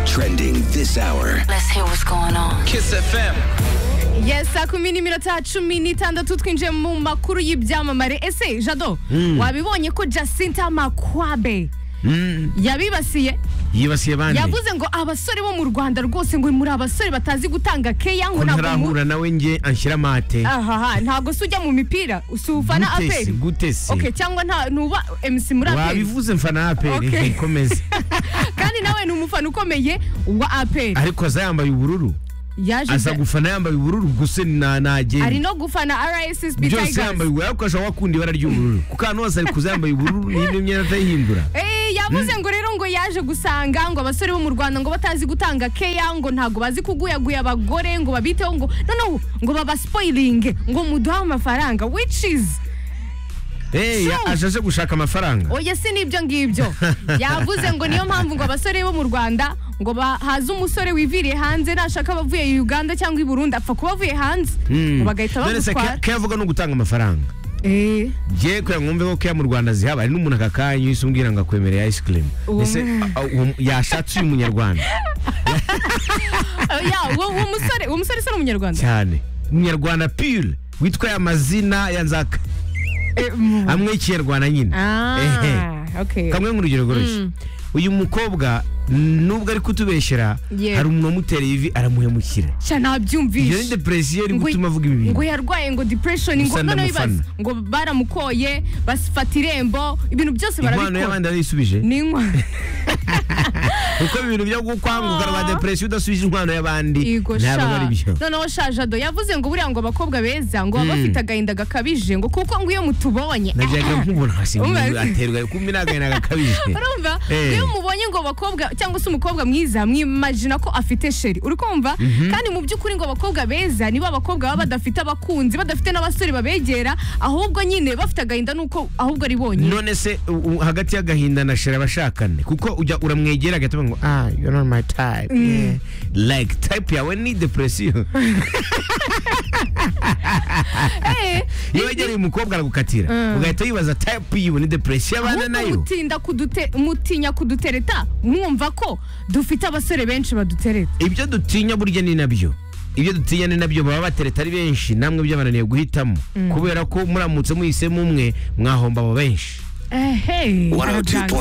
trending this hour. Let's hear what's going on. Kiss FM. Yes, saa kumi n'iminota cumi n'itandatu twinjiye mu makuru y'ibyamamare ese jado wabibonye ko jacinta makwabe yabibasiye yibasiye bande yavuze ngo abasore bo mu rwanda rwose ngo muri abasore batazi gutanga keya ngo ko ntabwo mu- ntarahura nawe nge anshyira mate ahaha ntabwo se ujya mu mipira usufana Gute se, aperi gute se? okay cyangwa nta ntuba MC muri aperi wabivuze mfana Okay. aperi komeza kandi nawe ni umufana ukomeye wa aperi ariko aza yambaye ubururu yaje aza gufana yambaye ubururu gusa na ari nagenda no gufana RSSB byose Tigers yambaye ubururu ariko ashobora gukunda ibara ry'ubururu kuko ahantu hose ari kuza yambaye ubururu n'ibyo myenda atayihindura Eh, yavuze ngo rero ngo yaje gusanga ngo abasore bo mu Rwanda ngo batazi gutanga keya ngo ntago bazi kuguyaguya abagore ngo babiteho ngo noneho ngo babaspoilinge ngo muduhe amafaranga which is Hey, So- ajaje gushaka amafaranga oya si n'ibyo ngibyo yavuze ngo niyo mpamvu ngo abasore bo mu Rwanda ngo bahaze umusore wiviriye hanze nashaka abavuye Uganda cyangwa i Burundi apfa kuba avuye hanze ngo bagahita None se bagutwara ke- ke avuga no gutanga amafaranga eh ngiye kugira ngo mve ko ya mu rwanda zihaba hari n'umuntu aka kanya uhise umbwira ngo akwemereye ice cream Uwo ese mu- a- a- uwo- yashatse uyu munyarwanda oya uwo uwo musore uwo musore se ni umunyarwanda cyane umunyarwanda pure witwa ya mazina ya nzaka Eh, mu- amwe y'ikinyarwanda nyine Ehe. ah okay kamwe nk'urugero rworoshye uyu mukobwa nubwo ari kutubeshyera Yeah. hari umuntu wamutereye ivi aramuhemukira sha iyo ni nabyumvishe depresiyo iri Ngo- gutuma avuga ibi bintu ngo yarwaye ngo depression ngo Gusa noneho ibaze ndamufana. ngo baramukoye basifata irembo ibintu byose inkwano barabikora y'abandi arayisubije ni inkwano kuko ibintu byo gukwanguka rwa Ah. depresiyo udasubije inkwano y'abandi Yego sha ntabwo ari byo noneho sha jado yavuze ngo buriya ngo abakobwa beza ngo baba bafite agahinda gakabije ngo kuko ngo iyo mutubonye najyaga Umaze. nkubona nkasimbuza aterwa kumbi n'agahinda gakabije urumva Eh. iyo mubonye ngo abakobwa cyangwa se umukobwa mwiza mwimagina ko afite sheri uri kumva kandi mu by'ukuri ngo abakobwa beza nibo abakobwa baba badafite abakunzi badafite n'abasore babegera ahubwo nyine bafite agahinda nuko ahubwo ari bonyine none se u- u- hagati y'agahinda na shera abashakane kuko ujya uramwegera agahita avuga ngo ah you're not my type yeah. like type yawe ni depresiyo Eh, iyo wegereye umukobwa aragukatira ugahita wibaza type yiwe ni depresiyo abana ahubwo nayo mutinda kudute mutinya kudutereta mwumva ko dufite abasore benshi badutereta ibyo dutinya burya ni nabyo ibyo dutinya ni nabyo baba batereta ari benshi namwe byabananiye guhitamo kubera ko muramutse muhisemo umwe mwahomba abo benshi ehe 102.9